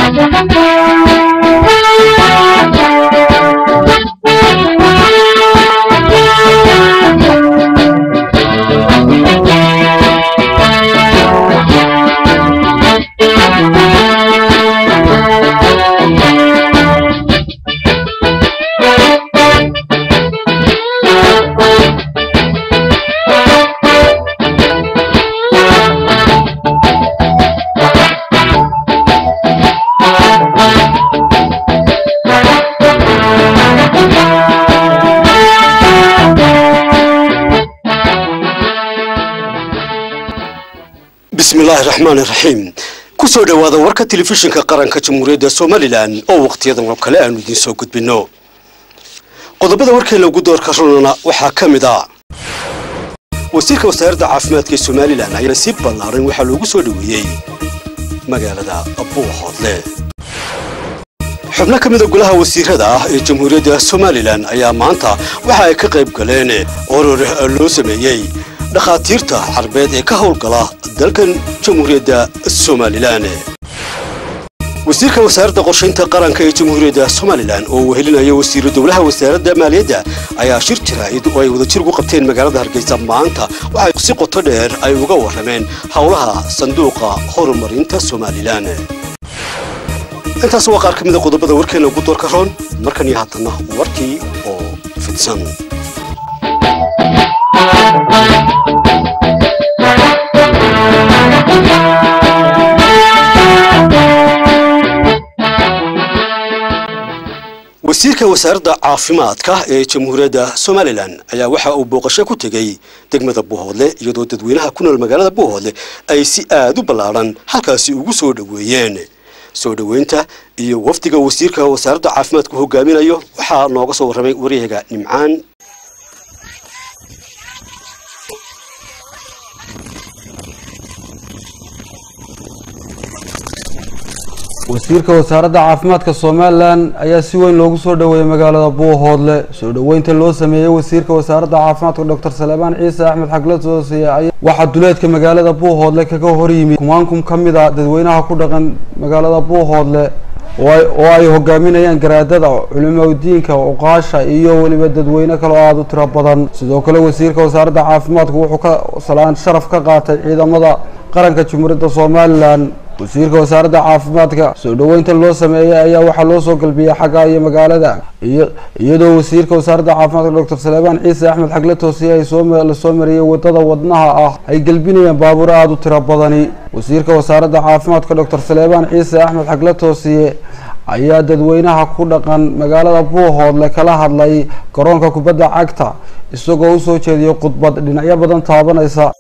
bismillaahi raxmaani raxiim kusoo dhowaada warka telefishinka qaranka jamhuuriyadda somalilan oo wakhtiyadan oo kale aanu idiin soo gudbinno qodobada warkeena ugu doorka runana waxaa ka mid ah wasiirka wasaaradda caafimaadka ee somalilan ayaa si ballaaran waxaa loogu soo dhoweeyey magaalada buuhoodle xubno ka mida golaha wasiirada ah ee jamhuuriyadda somalilan ayaa maanta waxa ay ka qayb galeen oror loo sameeyey dhakhaatiirta carbeed ee ka howlgala dalkan jamhuuriyadda somalilan wasiirka wasaaradda qorshaynta qaranka ee jamhuuriyadda somalilan oo wehelinaya wasiiru dowlaha wasaaradda maaliyadda ayaa shir jaraa'id oo ay wadajir ugu qabteen magaalada hargeysa maanta waxay si qoto dheer ay uga warrameen howlaha sanduuqa horumarinta somalilan intaas waa qaar ka mida qodobada warkeena ugu doorka roon markan iyo haatana warkii oo fidsan wasiirka wasaaradda caafimaadka ee jamhuuriyadda somalilan ayaa waxa uu booqasho ku tegey degmada buuhoodle iyadoo dadweynaha ku nool magaalada buuhoodle ay si aad u ballaadhan halkaasi ugu soo dhoweeyeen soo dhoweynta iyo wafdiga wasiirka wasaaradda caafimaadku hogaaminayo waxaa nooga soo warramay waryahaga nimcaan wasiirka wasaaradda caafimaadka somalilan ayaa si weyn loogu soo dhoweeyey magaalada buuhoodle soo dhoweynta loo sameeyey wasiirka wasaaradda caafimaadka doctor salebaan ciise axmed xagle toosiye waxaa duleedka magaalada buuhoodle kaga horyimid kumaankum ka mid a dadweynaha ku dhaqan magaalada buuhoodle oo ay hogaaminayaan garaadada culimadiinka cuqaasha iyo weliba dadweyne kale oo aada u tiro badan sidoo kale wasiirka wasaaradda caafimaadka wuxuu ka salaan sharaf ka qaatay ciidamada qaranka jamhuuriyadda somalilan wasiirka wasaaradda caafimaadka soo dhoweynta loo sameeyey ayaa waxaa loo soo galbiyey xagga iyo magaalada iyadoo wasiirka wasaaradda caafimaadka doctor salebaan ciise axmed xagle toosiye ay soo soo mariyey wadada wadnaha ah ay gelbinayeen baabuuro aada u tiro badani wasiirka wasaaradda caafimaadka doctor salebaan ciise axmed xagle toosiye ayaa dadweynaha ku dhaqan magaalada buuhoodle kala hadlay garoonka kubadda cagta isagoo usoo jeediyey khudbad dhinacyo badan taabanaysa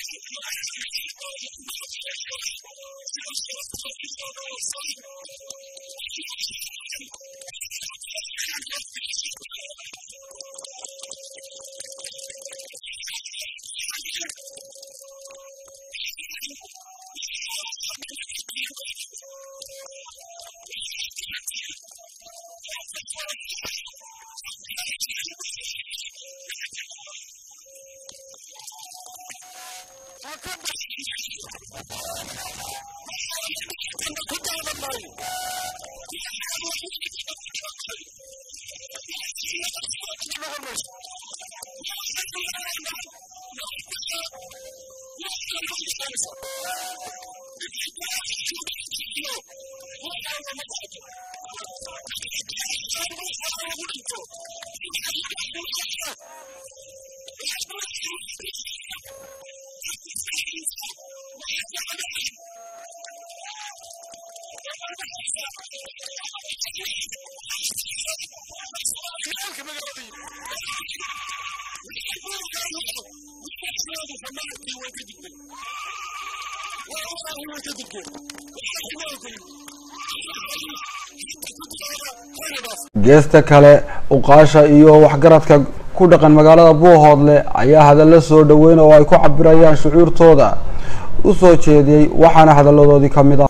geesta kale uqaasha iyo waxgaradka ku dhaqan magaalada buuhoodle ayaa hadallo soo dhaweyn oo ay ku cabirayaan shucuurtooda u soo jeediyey waxaana hadalladoodii ka mid ah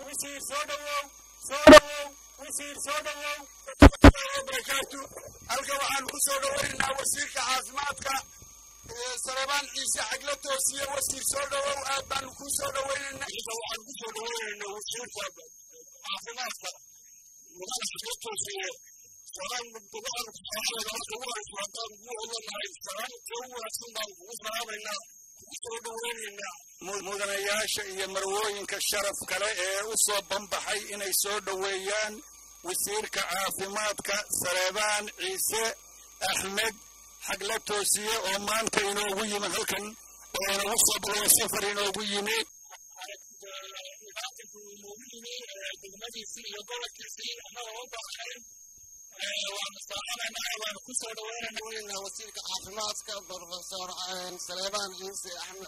halka waxaan ku soo dhawaynaynaa wasiirka caafimaadka salebaan ciise xagla toosiye wasiir soo dhawow aad baanu ku soo dhawaynaynaa waxaan ku soo dhawaynaynaa wasiirka caafimaadka toosiye salaan mubtadaan saxaabada marka ugu horeysa haddaan ugu odanahay salaamta ugu wanaagsan baan kugu salaamaynaa kugu soo dhoweynaynaa mudanayaasha iyo marwooyinka sharaf kale ee u soo banbaxay inay soo dhoweeyaan wasiirka caafimaadka saleebaan ciise axmed xagla toosiye oo maanta inoogu yimi halkan oo inagu soo balaya safar inoogu yimi degmadiisii iyo gobolkiisii annagoo u baaqayn waanu salaamaynaa waanu ku soo dhoweynaynaa wasiirka caafimaadka profesor saleebaan ciise axmed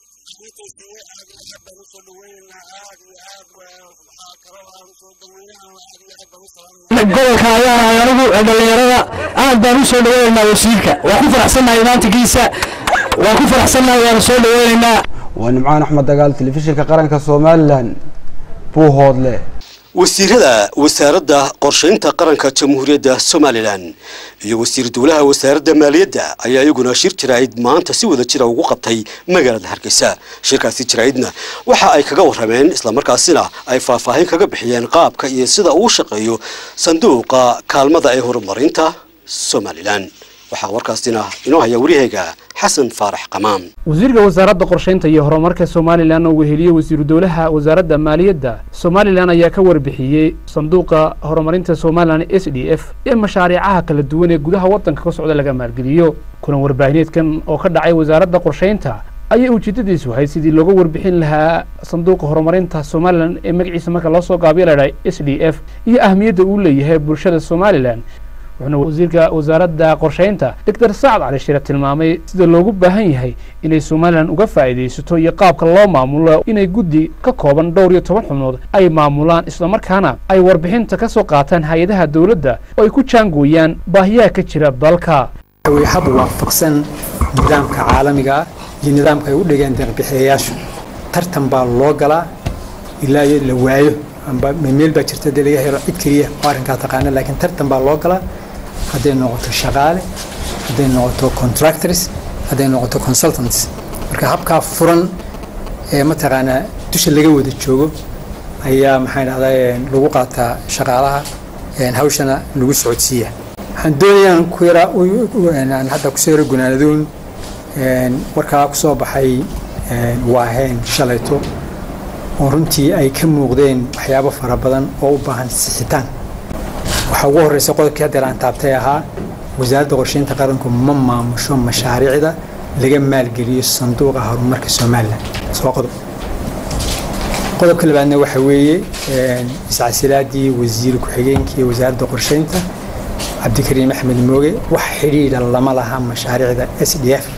xagla aad iyo aad baan usoo dhoweynaynaa aad iyo aad waxaa kaloo aan soo dhoweynaha aad iyo aad baan u salaamaynaa gobolka ayaa anigu dhalinyarada aad baan u soo dhaweynaynaa wasiirka waan ku faraxsannahay maantigiisa waan ku faraxsannahay waanu soo dhaweynaynaa waa nimcaan axmed dagaal telefishinka qaranka somalilan buuhoodle wasiirada wasaaradda qorshaynta qaranka jamhuuriyadda somalilan iyo wasiir dowlaha wasaaradda maaliyadda ayaa iyaguna shir jaraa'id maanta si wada jira ugu qabtay magaalada hargeysa shirkaasi jaraa'idna waxa ay kaga warrameen islamarkaasina ay faahfaahin kaga bixiyeen qaabka iyo sida uu shaqeeyo sanduuqa kaalmada ee horumarinta somalilan waxaa warkaasina inoo haya wariyahayga xasan faarax qamaam wasiirka wasaaradda qorshaynta iyo horumarka somalilan oo weheliyey wasiiru dowlaha wasaaradda maaliyadda somalilan ayaa ka warbixiyey sanduuqa horumarinta somalilan s d f ee mashaariicaha kala duwan ee gudaha waddanka ka socda laga maalgeliyo kulan warbaahineedkan oo ka dhacay wasaaradda qorshaynta ayay ujeedadiisu ahayd sidii looga warbixin lahaa sanduuqa horumarinta somalilan ee magaciisa marka loo soo gaabiyo ladhahay s d f iyo ahmiyadda uu leeyahay bulshada somalilan wuxuuna wasiirka wasaaradda qorshaynta doctor sacad cali shire tilmaamay sida loogu baahan yahay inay somalilan uga faa'iidaysato iyo qaabka loo maamulo inay guddi ka kooban dhowr iyo toban xubnood ay maamulaan islamarkaana ay warbixinta ka soo qaataan hay-adaha dowladda oo ay ku jaangooyaan baahiyaha ka jira dalka hab waafaqsan nidaamka caalamiga ah iyo nidaamka ay u dhigeen deeqbixiyayaashu tartan baa loo galaa ilaa iyo la waayo amba meel baa jirta dee laga helo cid keliya oo arrinkaa taqaana laakiin tartan baa loo galaa hadday noqoto shaqaale hadday noqoto contractors hadday noqoto consultants marka habkaa furan ee mataqaanaa dusha laga wada joogo ayaa maxaa dhahdaa lagu qaataa shaqaalaha hawshana lagu socodsiiya waxaan doonayaan ku yaraa hadda kusoo yaro gunaanadoon warkaa kusoo baxay waaheen shalayto oo runtii ay ka muuqdeen waxyaabo fara badan oo u baahan sixitaan waxaa ugu horreysa qodobkii haddeer aan taabtay ahaa wasaaradda qorsheynta qaranku ma maamusho mashaariicda laga maalgeliyo sanduuqa horumarka somalilan soo qodob qodobka labaadna waxa weeye iscasilaadii wasiir ku-xigeenkii wasaaradda qorsheynta cabdikariim axmed mooge wax xidhiidha lama laha mashaariicda s d f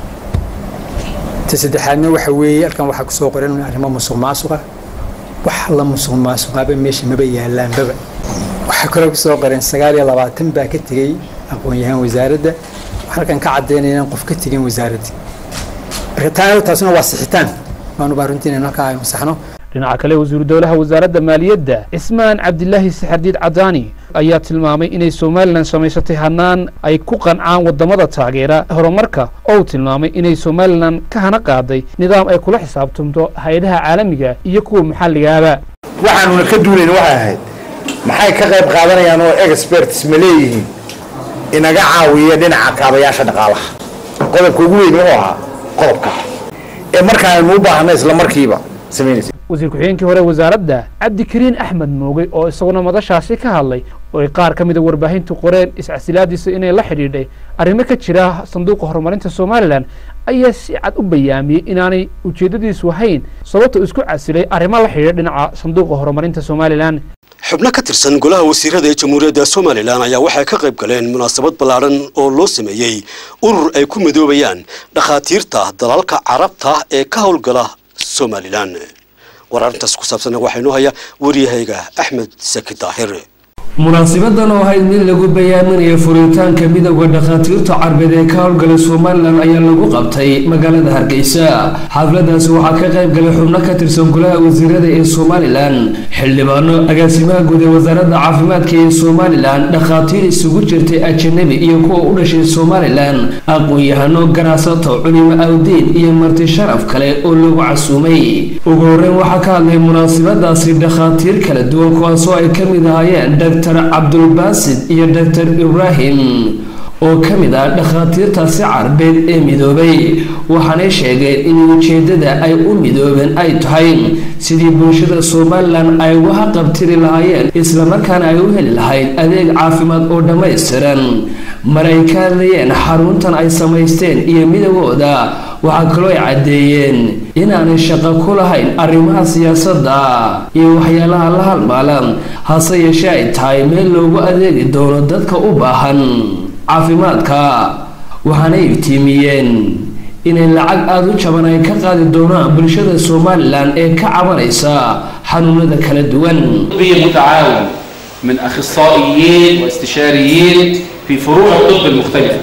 ta saddexaadna waxa weeye halkan waxaa kusoo qoran arrimo musuq maasuqa wax la musuq maasuqaaba meesha maba yaalaanbaba waxaa kaloo kusoo qoran sagaal iyo labaatan baa ka tegey aqoon-yahaan wasaaradda waxaan halkan ka caddaynaya inaan qof ka tegin wasaaradda marka taa taasuna waa sixitaan waanu baa runtii inaan halkaa aynu saxno dhinaca kale wasiiru dowlaha wasaaradda maaliyadda cismaan cabdilaahi saxardiid cadaani ayaa tilmaamay inay somalilan samaysatay hanaan ay ku qancaan wadamada taageera horumarka oo uu tilmaamay inay somalilan ka hana qaaday nidaam ay kula xisaabtamto hay-adaha caalamiga iyo kuwa maxalligaaba waxaanuna ka duulayna waxay ahayd maxay ka qayb qaadanayaan oo experts ma leeyihiin inaga caawiya dhinaca kaabayaasha dhaqaalaha qodobka ugu weyn wuxuu ahaa qodobka ee markaanu u baahna isla markiiba samaynaysa wasiir ku-xigeenkii hore wasaaradda cabdikariin axmed moogey oo isaguna madashaasi ka hadlay oo ay qaar ka mida warbaahintu qoreen iscasilaadiisa inay la xidhiidhay arrimo ka jira sanduuqa horumarinta somalilan ayaa si cad u bayaamiyey inaanay ujeeddadiisu ahayn sababta isku casilay arrimo la xidhiidha dhinaca sanduuqa horumarinta somalilan xubno ka tirsan golaha wasiirada ee jamhuuriyadda somalilan ayaa waxay ka qayb galeen munaasabad ballaadhan oo loo sameeyey urur ay ku midoobayaan dhakhaatiirta dalalka carabta ee ka howlgala somalilan war arrintaas ku saabsanna waxaa inoo haya waryahayga axmed saki daahir munaasibadan oo ahayd mid lagu bayaaminayo furitaanka midowda dhakhaatiirta carbeed ee ka howlgala somalilan ayaa lagu qabtay magaalada hargeysa xafladaasi waxaa ka qayb galay xubno ka tirsan golaha wasiirada ee somalilan xildhibaano agaasimaha guud ee wasaaradda caafimaadka ee somalilan dhakhaatiir isugu jirtay ajanabi iyo kuwa u dhashay somalilan aqoon-yahano ganacsato culimo awdiin iyo marti sharaf kale oo lagu casuumay ugu horeyn waxaa ka hadlay munaasibadaasi dhakhaatiir kala duwan kuwaasoo ay ka mid ahaayeen doctor cabdulbaasid iyo doctor ibraahim oo ka mid ah dhakhaatiirtaasi carbeed ee midoobay waxaanay sheegeen in ujeedada ay u midoobeen ay tahay sidii bulshada somalilan ay uga qabtiri lahaayeen islamarkaana ay u heli lahayd adeeg caafimaad oo dhammaystiran mar ay ka hadlayeen xaruntan ay samaysteen iyo midowooda waxaa kaloo ay caddeeyeen inaanay shaqo ku lahayn arrimaha siyaasadda iyo waxyaalaha la halmaalan hase yeeshee ay tahay meel loogu adeegi doono dadka u baahan caafimaadka waxaanay iftiimiyeen inay lacag aada u jaban ay ka qaadi doonaan bulshada somalilan ee ka cabanaysa xanuunada kala duwan متعاون من اخصائيين واستشاريين في فروع الطب المختلفه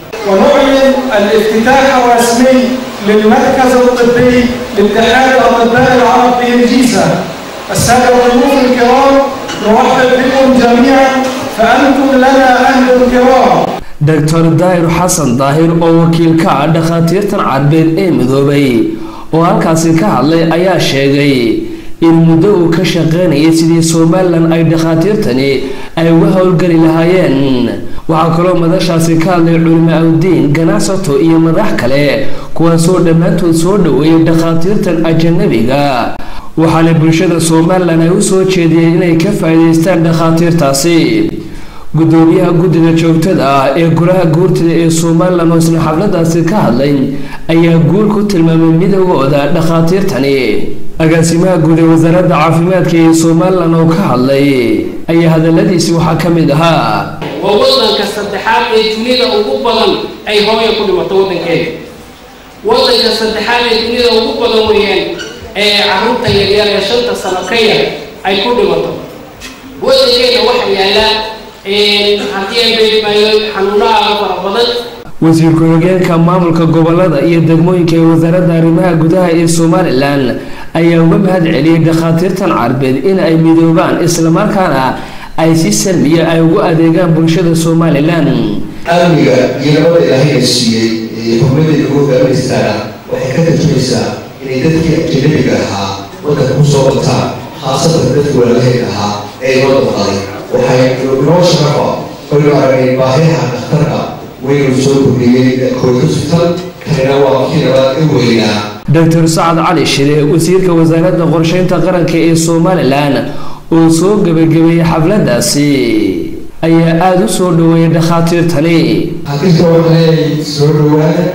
ونعلن الافتتاح الرسمي للمركز الطبي لاتحاد الاطباء العرب بانجيزا الساده الضيوف الكرام نرحب بكم جميعا فانتم لنا اهل كرام doctor daahir xasan daahir oo wakiilka ah dhakhaatiirtan carbeed ee midoobay oo halkaasi ka hadlay ayaa sheegay in muddo uu ka shaqeynayay sidii somalilan ay dhakhaatiirtani ay uga howlgeli lahaayeen waxaa kaloo madashaasi ka hadlay culimo awdiin ganacsato iyo madax kale kuwaasoo dhammaantood soo dhoweeyay dhakhaatiirtan ajanabiga waxaana bulshada somalilan ay u soo jeediyeen inay ka faa'iidaystaan dhakhaatiirtaasi gudoomiyaha guddida joogtada ah ee golaha guurtida ee somalilan oo isla xafladaasi ka hadlay ayaa guul ku tilmaamay midowooda dhakhaatiirtani agaasimaha guud ee wasaaradda caafimaadka ee somalilan oo ka hadlay ayaa hadaladiisi waxaa ka mid ahaa waa wadanka saddexaad ee dunida ugu badan ay hooya ku dhimato wadankeeda wadanka saddexaad ee dunida ugu badan weeyaan ee caruurta yaryar ee shanta sano ka yar ay ku dhimato wadankeena waxaa yaala haddii ay beedmaayo xanuunaha fara badan wasiir ku-xigeenka maamulka gobolada iyo degmooyinka ee wasaaradda arrimaha gudaha ee somalilan ayaa uga mahad celiyey dhakhaatiirtan carbeed in ay midoobaan islamarkaana ay si salmiya ay ugu adeegaan bulshada somalilan amniga iyo nabada ilaahayna siiyey ee xubnadeeda ugu hogaaminaystaana waxay ka tarjumaysaa inay dadkii ajanabiga ahaa wadanka kusoo bataan khaasatan dadkii walaalaheed ahaa ee inoo daqaday waxay inoo sharafa oynu aragnay baahiyaha dhakhtarka waynu soo kordhiyey koykusbital kanina waa kii labaad u weynaa doctor sacad cali shire wasiirka wasaaradda qorsheynta qaranka ee somalilan oo soo gebagabeeyey xafladaasi ayaa aada u soo dhoweeyay dhakhaatiirtani xaqiiqa waxay soo dhowaada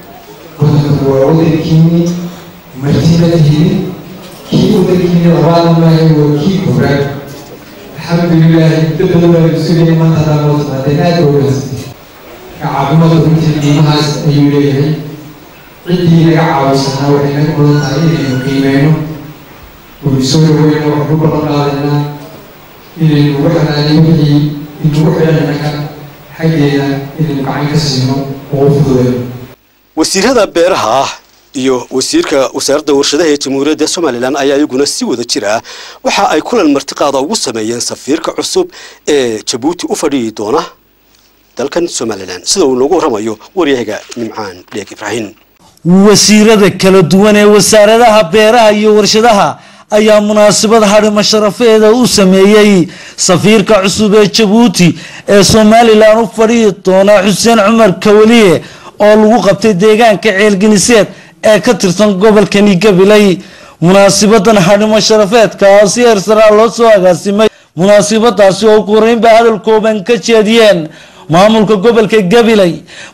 wadanku waa wadankiini martibadiini kii wadankiini labaad maahay waa kii koobaad alxamdulilah muddo badan baa sugaya maanta hadaa noo timaadeen aada baa wanaagsan caafimaadka runtii qiimahaas ayuu leeyahay ciddii naga caawisanaa waxay naga mudan tahay inaynu qiimeyno waynu soo dhaweyno waxnu balan qaadaynaa inaynu ugu xanaaniyo wixii inugu xidhanaka xaggeeda inaynu gacan ka siino oo u fududeyno wasiirada beeraha ah iyo wasiirka wasaaradda warshadaha ee jamhuuriyadda somalilan ayaa iyaguna si wada jir ah waxa ay kulan martiqaada ugu sameeyeen safiirka cusub ee jabuuti u fadhiyi doona dalkan somalilan sida uu noogu waramayo waryahaga nimcaan dheeg ibraahin wasiirada kala duwan ee wasaaradaha beeraha iyo warshadaha ayaa munaasabad hadhimo sharafeeda u sameeyey safiirka cusub ee jabuuti ee somalilan u fadhiyi doona xuseen cumar kawaliye oo lagu qabtay deegaanka ceelgeniseed ee ka tirsan gobolkani gabiley munaasabadan hadhimo sharafeedka oo si heersaraa loo soo agaasimay munaasabadaasi oo ugu horeynba hadal kooban ka jeediyeen maamulka gobolka gabiley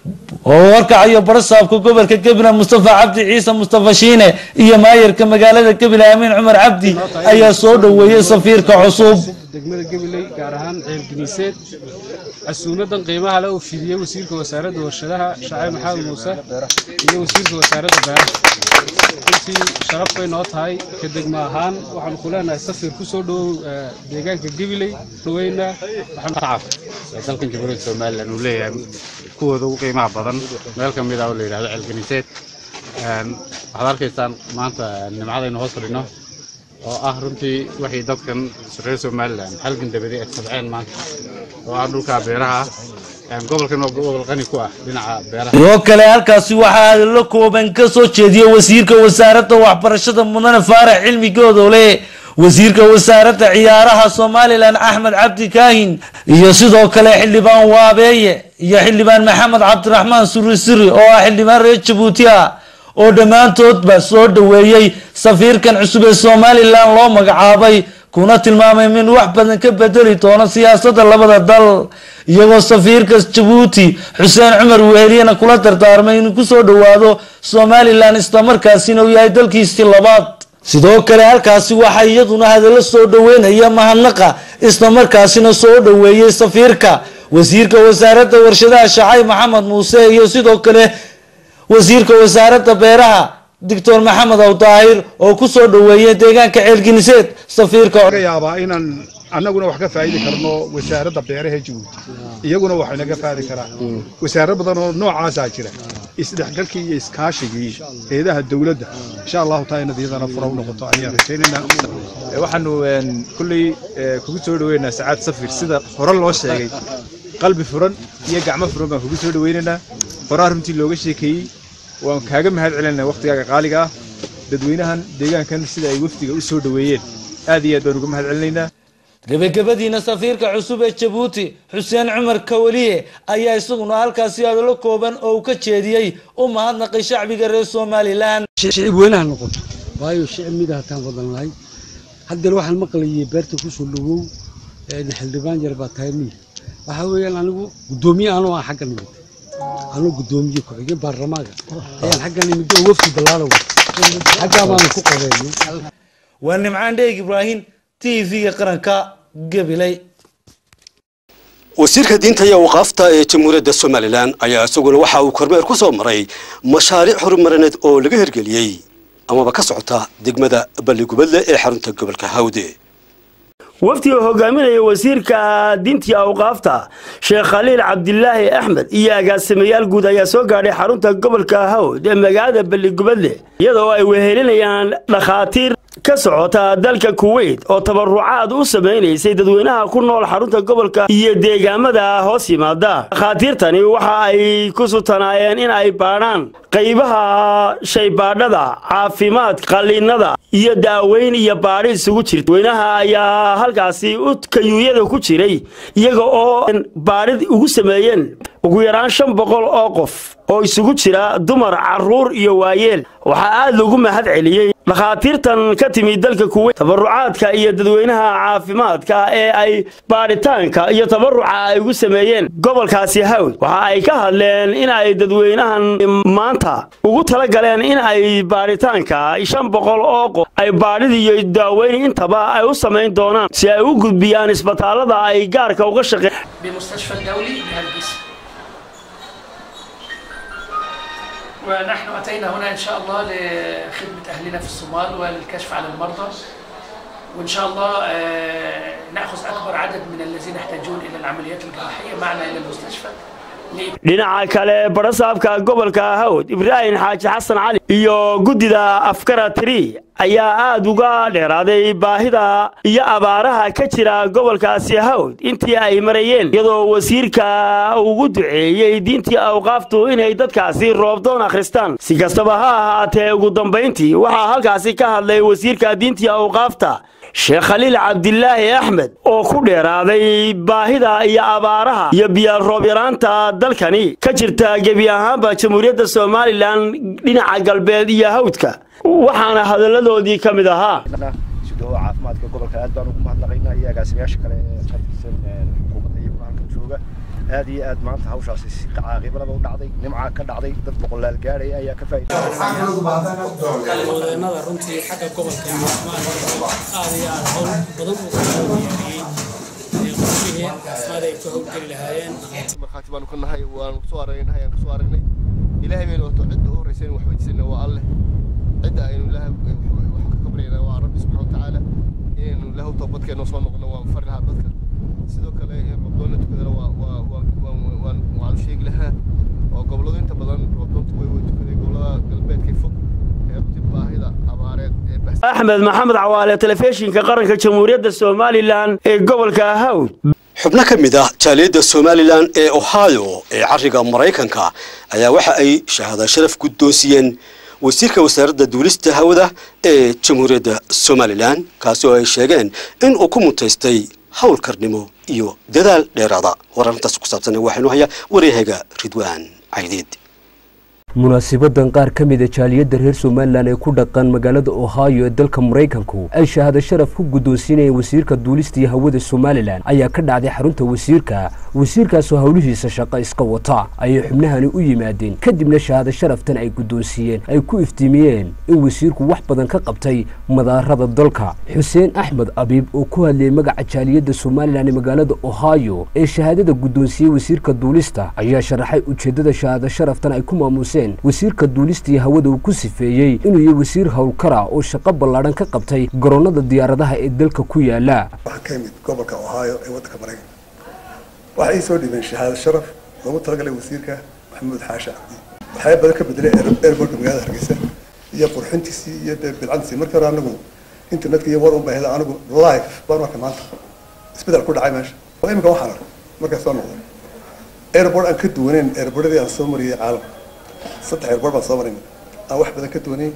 oo warkacayo barasaabka gobolka gabiley mustafa cabdi ciise mustafa shiine iyo maayarka magaalada gabiley amiin cumar cabdi ayaa soo dhoweeyey safiirka cusub degmada gabiley gaar ahaan ceelgeniiseed casuumadan qiimaha le uu fidiyey wasiirka wasaaradda warshadaha shacib maxamed muuse iyo wasiirka wasaaradda beeraha runtii sharaf bay noo tahay ka degmo ahaan waxaanu ku leenahay safir ku soo dhowow deegaanka gabiley dhaweyna dalkan jamhuuriyadda somalilan uu leeyahay kuwooda ugu qiimaha badan meel ka mid ah oo la yidhahdo ceelganiseed waxaad arkaysaan maanta nimcadaynu hoos fadhino oo ah runtii waxay dadkan reer somalilan halgan dabadi ay sabceen maanta oo ah dhulka beeraha ah gobolkan waa gobol qani ku ah dhinaca beeraha sidoo kale halkaasi waxaa hadallo kooban ka soo jeediyey wasiirka wasaaradda waxbarashada mudane faarax cilmi goodole wasiirka wasaaradda ciyaaraha somalilan axmed cabdi kaahin iyo sidoo kale xildhibaan waabeeye iyo xildhibaan maxamed cabdiraxmaan suri siri oo ah xildhibaan reer jabuuti ah oo dhammaantoodba soo dhoweeyey safiirkan cusub ee somalilan loo magacaabay kuna tilmaamay min wax badan ka bedeli doono siyaasadda labada dal iyagoo safiirka jabuuti xuseen cumar weheliyana kula dardaarmay inuu kusoo dhowaado somalilan islamarkaasina uu yahay dalkiisii labaad sidoo kale halkaasi waxaa iyaduna hadallo soo dhoweynaya mahadnaqa islamarkaasina soo dhoweeyey safiirka wasiirka wasaaradda warshadaha shacay maxamed muuse iyo sidoo kale wasiirka wasaaradda beeraha doctor maxamed aw daahir oo ku soo dhoweeyay deegaanka ceelginiseed safiirka laga yaabaa inaan annaguna wax ka faa'idi karno wasaaradda beeraha jabuuti iyaguna wax inaga faa'idi karaan wasaarad badan oo noocaasaa jira isdhexgalkii iyo iskaashigii eedaha dowladda insha allahu taala inad iyadana fura u noqoto ayaan rajaynaynaa waxaanu kulley kugu soo dhoweynaa sacaad safir sida hore loo sheegay qalbi furan iyo gacmo furan baan kugu soo dhoweynaynaa horaa runtii looga sheekeeyey waan kaaga mahad celinaa waqtigaaga qaaliga ah dadweynahan deegaankan sida ay wafdiga u soo dhoweeyeen aad iyo aad baan uga mahad celinaynaa gabagabadiina safiirka cusub ee jabuuti xuseen cumar kawaliye ayaa isaguna halkaasi hadallo kooban oo uu ka jeediyey u mahadnaqay shacbiga reer somalilan shicib weynaha noqoto waayo shicib mida hataan wadan lahay haddeer waxaan maqlayay beerta kusoo dhowow xildhibaan yar baa tahay miya waxaa weeyaan anigu guddoomiye anoo aan xagga nimid anuu guddoomiye ku-xigeen baarlamaanka ayaan xagga nimid oo wafdi ballaalow xaggaa baanu ku qabeeyey waa nimcaan dheeg ibraahim t v-ga qaranka gabiley wasiirka diinta iyo waqaafta ee jamhuuriyadda somalilan ayaa isaguna waxa uu kormeer ku soo maray mashaariic horumarineed oo laga hirgeliyey amaba ka socota degmada balligubadle ee xarunta gobolka hawde wafdiga hogaaminaya wasiirka diintii awqaafta sheekh khaliil cabdilaahi axmed iyo agaasimayaal guud ayaa soo gaadhay xarunta gobolka hawd ee magaalada balligubadle iyadoo ay wehelinayaan dhakhaatiir ka socota dalka kuweyt oo tabarucaad u samaynaysay dadweynaha ku nool xarunta gobolka iyo deegaamada hoos yimaada dhakhaatiirtani waxa ay ku sutanaayeen in ay baadhaan qaybaha shaybaadhada caafimaad qalliinada iyo daaweyn iyo baadhi isugu jirta dadweynaha ayaa halkaasi u kayuuyada ku jiray iyaga oo baadhid ugu sameeyeen ugu yaraan shan boqol oo qof oo isugu jira dumar carruur iyo waayeel waxaa aad loogu mahad celiyey dhakhaatiirtan ka timid dalka kuweyt tabarucaadka iyo dadweynaha caafimaadka ee ay baadhitaanka iyo tabaruca ay ugu sameeyeen gobolkaasi hawd waxa ay ka hadleen in ay dadweynahan maanta ugu tala galeen in ay baadhitaanka shan boqol oo qof ay baadhid iyo daaweyn intaba ay u samayn doonaan si ay u gudbiyaan isbitaallada ay gaarka uga shaqeen بمستشفى الدولي بهلبس ونحن أتينا هنا إن شاء الله لخدمة أهلنا في الصومال وللكشف على المرضى وإن شاء الله آه، نأخذ أكبر عدد من الذين يحتاجون إلى العمليات الجراحية معنا إلى المستشفى dhinaca kale barasaabka gobolka hawd ibraahim xaaji xasan cali iyo guddida afkara tiri ayaa aad uga dheeraaday baahida iyo abaaraha ka jira gobolkaasi hawd intii ay marayeen iyadoo wasiirka ugu duceeyey diintii awqaaftu inay dadkaasi roobdoon akhristaan si kastaba ha ahaatee ugu dambayntii waxaa halkaasi ka hadlay wasiirka diintii awqaafta sheekh khaliil cabdilaahi axmed oo ku dheeraaday baahida iyo abaaraha iyo biyo roob yaraanta dalkani ka jirta gebi ahaanba jamhuuriyadda somalilan dhinaca galbeed iyo hawdka waxaana hadalladoodii ka mid ahaa sidoo caafimaadka gobolka aad baan ugu mahadnaqaynaa iyo agaasimayaasha kale ee ka tirsan xukuumadda iyo halkan jooga aad iyo aad maanta hawshaasi si caaqibalada u dhacday nimca ka dhacday dad boqolaal gaadhaya ayaa ka kalwadeenada runtii xagga gobolka caafimaadka aad iyo aad howl badan uga hawlgeliyey qorshihii caafimaad ay ku hawlgeli lahaayeen markhaati baanu ka nahay waanu kusoo aragnay ayaan kusoo aragnay ilaahay baynu wato cidda u horreysa in wax weydiisana waa alleh cidda aynu ilaahay wax ka kabaryana waa rabbi subxana watacaala inaynu ilaahu toobadkeenna soo noqono waan fari lahaa dadka sidoo kale in robdoonna tukadana waa waa waan waan waanu sheegi lahaa oo gobolladu inta badan robdoontu way way tukaday gobollada galbeedka fog ee runtii baahida abaareed ee axmed maxamed cawaale telefishinka qaranka jamhuuriyadda somalilan ee gobolka hawd xubno ka mid ah jaaliyadda somalilan ee ohio ee cariga maraykanka ayaa waxa ay shahaada sharaf guddoonsiyeen wasiirka wasaaradda duulista hawada ee jamhuuriyadda somalilan kaasi oo ay sheegeen in uu ku mutaystay howlkarnimo iyo dadaal dheeraada war arrintaas ku saabsan waxaynu hayaa wareehayga ridwaan caydiid munaasibadan qaar ka mida jaaliyadda reer somalilan ee ku dhaqan magaalada ohio ee dalka maraykanku ay shahaado sharaf ku guddoonsiinayeen wasiirka duulista iyo hawada somalilan ayaa ka dhacday xarunta wasiirka wasiirkaasoo howlihiisa shaqo iska wata ayay xubnahani u yimaadeen kadibna shahaado sharaftan ay guddoonsiiyeen ay ku iftiimiyeen in wasiirku wax badan ka qabtay madaarada dalka xuseen axmed abiib oo ku hadlayay magaca jaaliyadda somalilan ee magaalada ohio ee shahaadada guddoonsiiyey wasiirka duulista ayaa sharaxay ujeeddada shahaado sharaftan ay ku maamuseen wasiirka duulista iyo hawada uu ku sifeeyey inuu yahay wasiir howlkara oo shaqo ballaadhan ka qabtay garoonnada diyaaradaha ee dalka ku yaala waxaa ka yimid gobolka ohio ee waddanka maraykanka waxay ii soo dhibeen shahaado sharaf loogu talagalay wasiirka maxamuud xaashi cabdi waxyaaba badan ka bedelay airportka magaalada hargeysa iyo qurxintiisii iyo dee bidcantiisii markii hore anagu internetka iyo war un baa hela anigu live baan arkay maanta isbedel ku dhacay meesha oo imika waxaan arkay markaas soo noqday airport aan ka duwaneyn airportadii aan soo mariyey caalamka saddex airport baan soo marayna aan wax badan ka duwanayn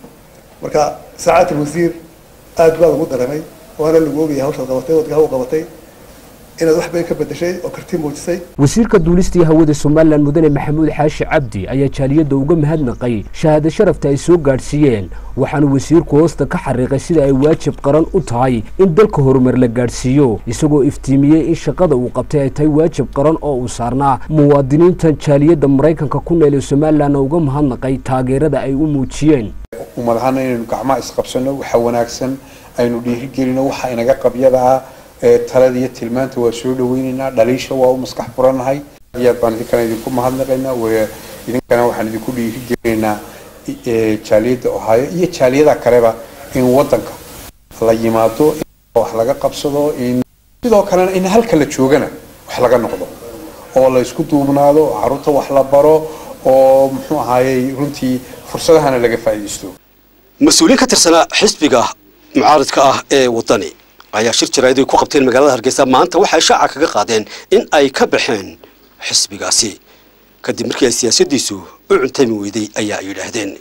marka saacaat alwasiir aad baa lagu dareemay waana lagu ogayay hawshaad qabatay wadka haw qabatay inaad wax badan ka bedeshay oo karti muujisay wasiirka duulista iyo hawada somalilan mudane maxamuud xaashi cabdi ayaa jaaliyadda uga mahadnaqay shahaado sharafta ay soo gaadhsiiyeen waxaana wasiirku hoosta ka xariiqay sida ay waajib qaran u tahay in dalka horumar la gaadhsiiyo isagoo iftiimiyey in shaqada uu qabtay ay tahay waajib qaran oo uu saarnaa muwaadiniintan jaaliyadda maraykanka ku nool ee somalilanna uga mahadnaqay taageerada ay u muujiyeen umadahana inaynu gacmaha isqabsano waxa wanaagsan aynu dhiirigelino waxa inaga qabyada ah talada iyo tilmaanta waa soo dhaweynaynaa dhaliisha waa u maskax furanahay ayaad baan idinkana idinku mahadnaqaynaa idinkana waxaan idinku dhiirigelinaynaa jaaliyadda ohaayo iyo jaaliyada kaleba in wadanka la yimaado in wax laga qabsado in sidoo kalena in halka la joogana wax laga noqdo oo la isku duubnaado caruurta wax la baro oo muxuu ahaayey runtii fursadahana laga faa'iidaysto mas-uuliyiin ka tirsanaa xisbiga mucaaridka ah ee waddani ayaa shir jaraa'id ay ku qabteen magaalada hargeysa maanta waxay shaaca kaga qaadeen in ay ka baxeen xisbigaasi kadib markii ay siyaasaddiisu u cuntami weyday ayaa ay yidhaahdeen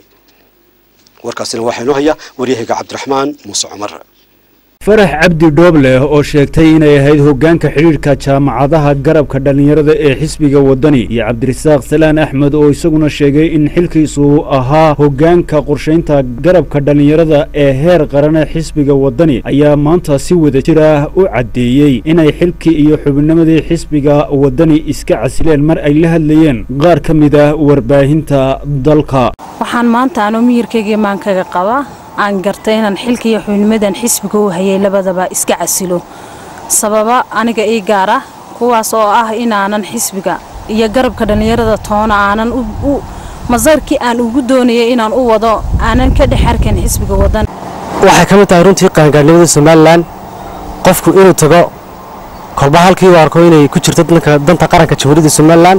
warkaasina waxaa inoo haya waryahayga cabdiraxmaan muuse cumar farax cabdi dhoobleh oo sheegtay inay ahayd hoggaanka xidhiidhka jaamacadaha garabka dhallinyarada ee xisbiga waddani iyo cabdirasaaq salaan axmed oo isaguna sheegay in xilkiisu ahaa hoggaanka qorshaynta garabka dhallinyarada ee heer qarane xisbiga waddani ayaa maanta si wada jir ah u caddeeyey inay xilkii iyo xubinnimadii xisbiga waddani iska casileen mar ay la hadlayeen qaar ka mid ah warbaahinta dalka waxaan maanta anoo miyirkayga imaankaga qabaa aan gartay inaan xilka iyo xubnimadan xisbiga u hayay labadaba iska casilo sababa aniga ii gaar ah kuwaas oo ah inaanan xisbiga iyo garabka dhallinyarada toona aanan masarkii aan ugu doonayay inaan u wado aanan ka dhex arkan xisbiga wadan waxay ka mid tahay runtii qaangaarnimada somalilan qofku inuu tago kolba halkii u arko inay ku jirto danta qaranka jamhuuriyadda somalilan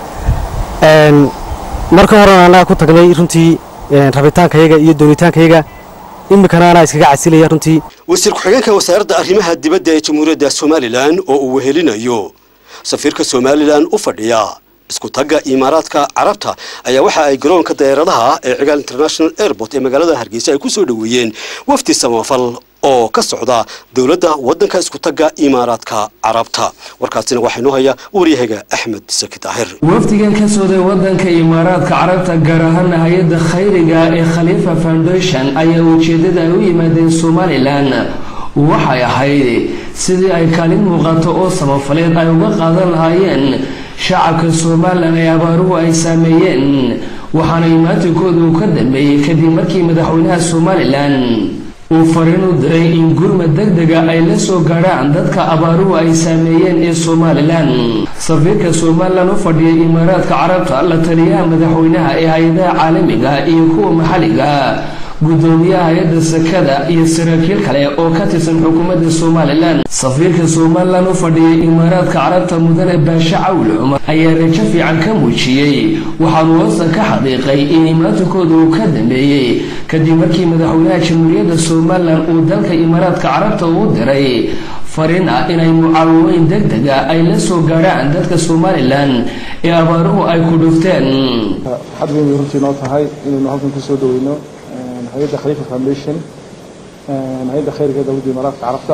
marka horena annaga ku tagnay runtii rabitaankayaga iyo doonitaankayaga iminkana anaa iskaga casilaya runtii wasiir ku-xigeenka wasaaradda arrimaha dibadda ee jamhuuriyadda somalilan oo uu wehelinayo safiirka somalilan u fadhiya isku tagga imaaraadka carabta ayaa waxa ay garoonka dayaaradaha ee cigaal international airport ee magaalada hargeysa ay ku soo dhoweeyeen wafdi samafal oo ka socda dowladda waddanka isku tagga imaaraadka carabta warkaasina waxaa inoo haya waryahaga axmed saki daahir wafdigan ka sooday wadanka imaaraadka carabta gaar ahaan hay-adda khayriga ee khaliifa foundation ayaa ujeedada ay u yimaadeen somalilan waxay ahayd sidii ay kaalin muuqato oo samafaleed ay uga qaadan lahaayeen shacabka somalilan ee abaaruhu ay saameeyeen waxaana imaatinkooda uu ka dambeeyey kadib markii madaxweynaha somalilan uu fariin u diray in gurma degdega ay la soo gaadhaan dadka abaaruhu ay saameeyeen ee somalilan safiirka somalilan u fadhiyay imaaraadka carabta la taliyaha madaxweynaha ee hay-adaha caalamiga iyo kuwa maxalliga gudoomiyaha hay-adda sakada iyo saraakiil kale oo ka tirsan xukuumadda somalilan safiirka somalilan u fadhiyay imaaraadka carabta mudane baashe cawl cumar ayaa rajo fiican ka muujiyey waxaanu hoosta ka xaqiiqay in imaatinkooda uu ka dambeeyey kadib markii madaxweynaha jamhuuriyadda somalilan uu dalka imaaraadka carabta uu diray fariin ah inay mucaawimooyin deg dega ay la soo gaadhaan dadka somalilan ee abaaruhu ay ku dhufteen xad weyn bay runtii noo tahay inaynu halkan kusoo dhaweyno hay-adda khaliifa foundation hay-adda khayrka dowladda imaaraadka carabta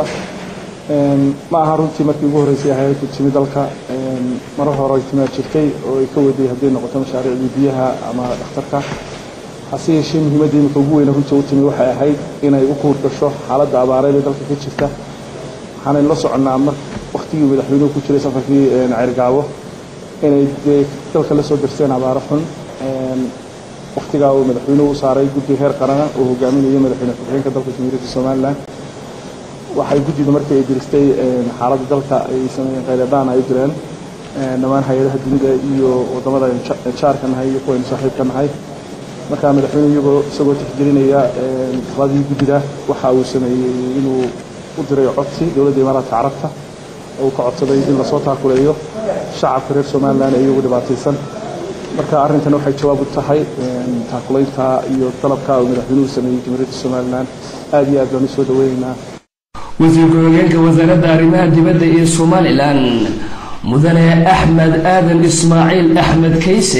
ma aha runtii markii ugu horreysay hay-addu timi dalka marar hore ay timaad jirtay oo ay ka waday hadday noqoto mashaariicdii biyaha ama dhakhtarka hase yeeshee muhiimadda imika ugu weyna runtii u timi waxay ahayd inay u kuur gasho xaaladda abaareed ee dalka ka jirta waxaanaynu la soconnaa mar waktigii madaxweynuhu ku jiray safarkii ceyrgaabo inay dee dalka la soo darseen abaaro xun waktigaa uu madaxweynuhu u saaray guddi heer qarana oo hogaaminayo madaxweyne ku-xigeenka dalka jamhuuriyadda somalilan waxay guddidu markii ay diristay xaaladda dalka ay sameeyeen khayradaan ay direen dhammaan hay-adaha dunida iyo wadamada jaarka nahay iyo kuwaynu saaxiibka nahay markaa madaxweyne iyagoo isagoo tixgelinaya taladii guddida waxa uu sameeyey inuu u diray codsi dowladda imaaraadka carabta oo uu ka codsaday in lasoo taakuleeyo shacabka reer somalilan ee iyagu dhibaataysan marka arrintan waxay jawaab u tahay taakulaynta iyo dalabka uu madaxweynuhu sameeyey jamhuuriyadda somalilan aad iyo aad baan u soo dhaweynaynaa wasiir ku-xigeenka wasaaradda arrimaha dibadda ee somalilan mudane axmed aadan ismaaciil axmed kayse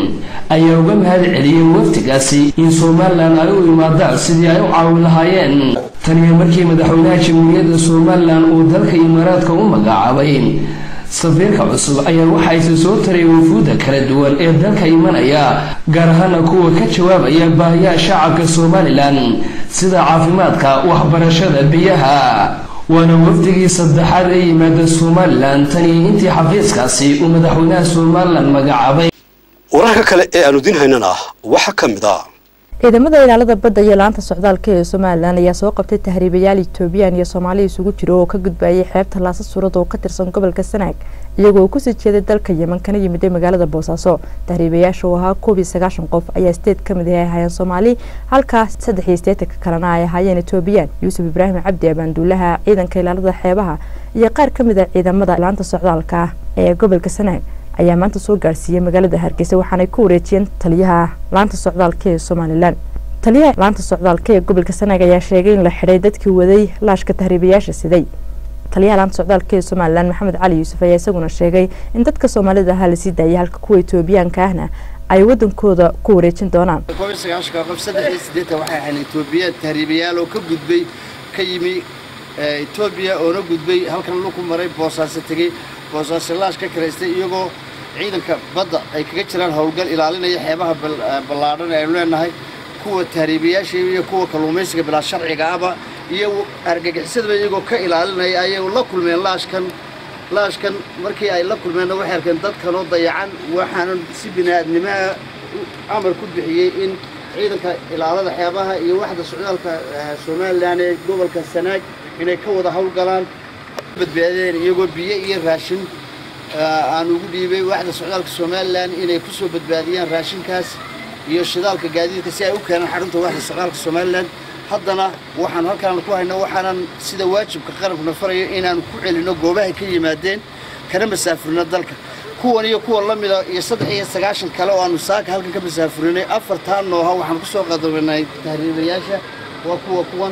ayaa uga mahad celiyey waftigaasi in somalilan ay u imaadaan sidii ay u caawin lahaayeen taniyo markii madaxweynaha jamhuuriyadda somalilan uu dalka imaaraadka u magacaabay safiirka cusub ayaa waxayse soo taray wafuudda kala duwan ee dalka imanaya gaar ahaana kuwa ka jawaabaya baahiyaha shacabka somalilan sida caafimaadka waxbarashada biyaha waana wafdigii saddexaad ee yimaada somalilan taniyo intii xafiiskaasi uu madaxweynaha somalilan magacaabay wararka kale ee aanu idin haynana waxaa ka mid ah ciidamada ilaalada badda iyo laanta socdaalka ee somalilan ayaa soo qabtay tahriibayaal etoobiyaan iyo soomaali isugu jira oo ka gudbayay xeebta laasa suurad oo ka tirsan gobolka sanaag iyagoo uu kusii jeeday dalka yeman kana yimiday magaalada boosaaso tahriibayaasha oo ahaa koob iyo sagaashan qof ayaa sideed ka mid ah ay ahaayeen soomaali halkaa saddex iyo sideetanka kalena ay ahaayeen etoobiyaan yuusuf ibraahim cabdi abaanduulaha ciidanka ilaalada xeebaha iyo qaar ka mid a ciidamada laanta socdaalka ee gobolka sanaag ayaa maanta soo gaarsiiyey magaalada hargeysa waxaanay ku wareejiyeen taliyaha laanta socdaalka ee somalilan taliyaha laanta socdaalka ee gobolka sanaag ayaa sheegay in la xidhay dadkii waday laashka tahriibayaasha siday taliyaha laanta socdaalka ee somalilan maxamed cali yuusuf ayaa isaguna sheegay in dadka soomaalida ahaa lasii daayay halka kuwa etoobiyaanka ahna ay wadankooda ku wareejin doonaan qof saddex iyo siddeetan waxay ahayn etoobiya tahriibayaal oo ka gudbay ka yimi etoobiya oona gudbay halkan luku maray boosaaso tegey boosaaso laash ka karaystay iyagoo ciidanka badda ay kaga jiraan howlgal ilaalinaya xeebaha ballaadhan ee aynu leenahay kuwa tahriibayaasha iyo kuwa kalluumaysiga bilaa sharciga aba iyo argagixisadaba iyagoo ka ilaalinaya ayay la kulmeen laashkan laashkan markii ay la kulmeenna waxay arkeen dadkanoo dayacan waxaanan si bini'aadnimaha amar ku bixiyey in ciidanka ilaalada xeebaha iyo waxda socdaalka somalilan ee gobolka sanaag inay ka wada howlgalaan badbaadeen iyagoo biyo iyo raashin aan ugu dhiibay waxda socdaalka somalilan inay ku soo badbaadiyaan raashinkaas iyo shidaalka gaadiidka si ay u keenaan xarunta waxda socdaalka somalilan haddana waxaan halkaan ku haynaa waxaanan sida waajibka qarankuna farayo inaan ku celinno goobahay ka yimaadeen kana masaafurino dalka kuwan iyo kuwa la mida iyo saddex iyo sagaashan kale oo aanu saaka halkan ka masaafurinay afartaa nooha waxaan kusoo qadabanay tahriibayaasha waa kuwa kuwan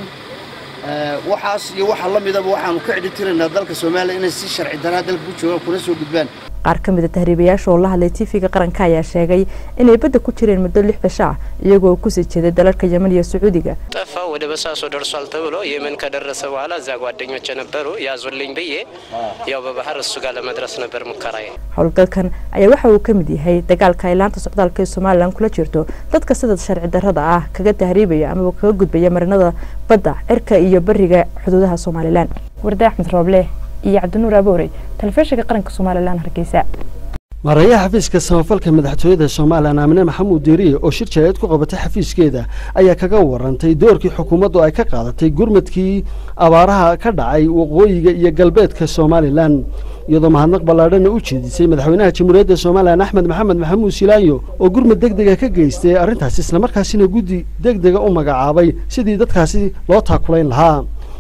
waxaas iyo waxa la midaba waxaanu ka cidhitiraynaa dalka soomaaliya inay si sharci daraa dalka ku joogaan kuna soo gudbaan qaar ka mid a tahriibayaasha oo la hadlay tv-ga qaranka ayaa sheegay inay badda ku jireen muddo lix cisho ah iyagoo kusii jeeday dalalka yeman iyo sacuudiga ጠፋ ወደ በሳሶ ደርሷል ተብሎ የመን ከደረሰ በኋላ እዛ ጓደኞች ነበሩ ያዙልኝ ብዬ ያው በባህር እሱ ጋር ለመድረስ ነበር ሙከራዬ። howlgalkan ayaa waxa uu ka mid yahay dagaalka ay laanta socdaalka ee somalilan kula jirto dadka sida sharci darrada ah kaga tahriibaya amaba kaga gudbaya marinada badda cirka iyo bariga xuduudaha somalilan warda axmed rooble iyo cabdinuur aboorey telefishinka qaranka somalilan hargeysa maarayaha xafiiska samafalka madaxtooyada somalilan aamine maxamuud diiriye oo shir jaayeed ku qabatay xafiiskeeda ayaa kaga warantay doorkii xukuumaddu ay ka qaadatay gurmadkii abaaraha ka dhacay waqooyiga iyo galbeedka somalilan iyadoo mahadnaq ballaadhana u jeedisay madaxweynaha jamhuuriyadda somalilan axmed maxamed maxamuud silaayo oo gurmad deg dega ka geystay arrintaas islamarkaasina guddi deg dega u magacaabay sidii dadkaasi loo taakulayn lahaa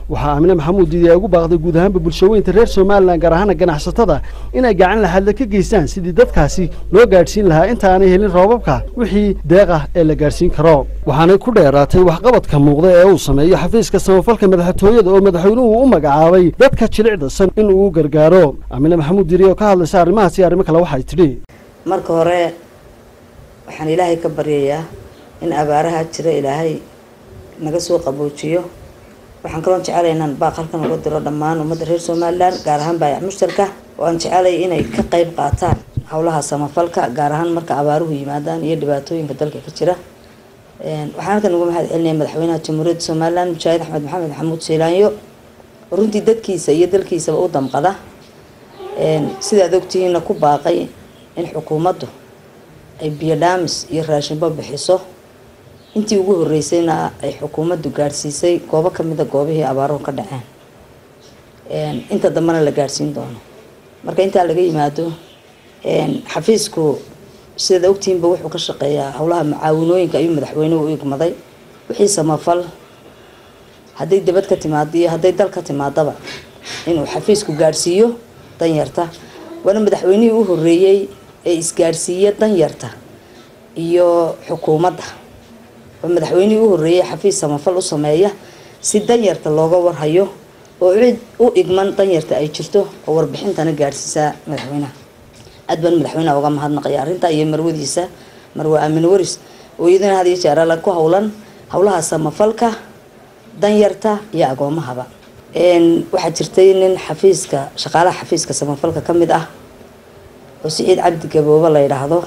waxaa aamine maxamuud diidi ay ugu baaqday guud ahaanba bulshaweynta reer somalilan gaar ahaana ganacsatada inay gacan laxadle ka geystaan sidii dadkaasi loo gaadhsiin lahaa inta aanay helin roobabka wixii deeq ah ee la gaadhsiin karo waxaanay ku dheeraatay waxqabadka muuqda ee uu sameeyo xafiiska samafalka madaxtooyada oo madaxweynuhu u magacaabay dadka jilicdasan in uu gargaaro aamine maxamuud diidi oo ka hadlaysa arrimahaas iyo arrimo kale waxay tidhi marka hore waxaan ilaahay ka baryayaa in abaaraha jira ilaahay naga soo qaboojiyo waxaan kaloon jecelay inaan baaq halkan uga diro dhammaan ummadda reer somalilan gaar ahaan baayac mushtarka oo aan jecelay inay ka qayb qaataan howlaha samafalka gaar ahaan marka abaaruhu yimaadaan iyo dhibaatooyinka dalka ka jira waxaan halkan uga mahad celinaya madaxweynaha jamhuuriyadda somalilan mujaahid axmed maxamed maxamuud siilaanyo oo runtii dadkiisa iyo dalkiisaba u damqada sidaad ogtihiinna ku baaqay in xukuumaddu ay biyo dhaamis iyo raashinbo bixiso intii ugu horeysayna ay xukuumaddu gaadhsiisay goobo kamida goobihii abaaruhu ka dhaceen inta dambena la gaadhsiin doono marka intaa laga yimaado xafiisku sidaad ogtihiinba wuxuu ka shaqeeyaa howlaha mucaawinooyinka ayuu madaxweynuhu u igmaday wixii samafal hadday dibad ka timaado iyo hadday dal ka timaadaba inuu xafiisku gaadhsiiyo danyarta waana madaxweynihii u horeeyey ee isgaadhsiiya danyarta iyo xukuumadda waa madaxweynihii u horeeyey xafiis samafal u sameeya si danyarta looga warhayo oo cid u igman danyarta ay jirto oo warbixintana gaadhsiisaa madaxweynaha aad baan madaxweynaha uga mahadnaqaya arrinta iyo marwadiisa marwe aamin waris oo iyaduna had iyo jeer alla ku howlan howlaha samafalka danyarta iyo agoomahaba waxaa jirtay nin xafiiska shaqaalaha xafiiska samafalka ka mid ah oo siciid cabdi gaboobo la yidhaahdo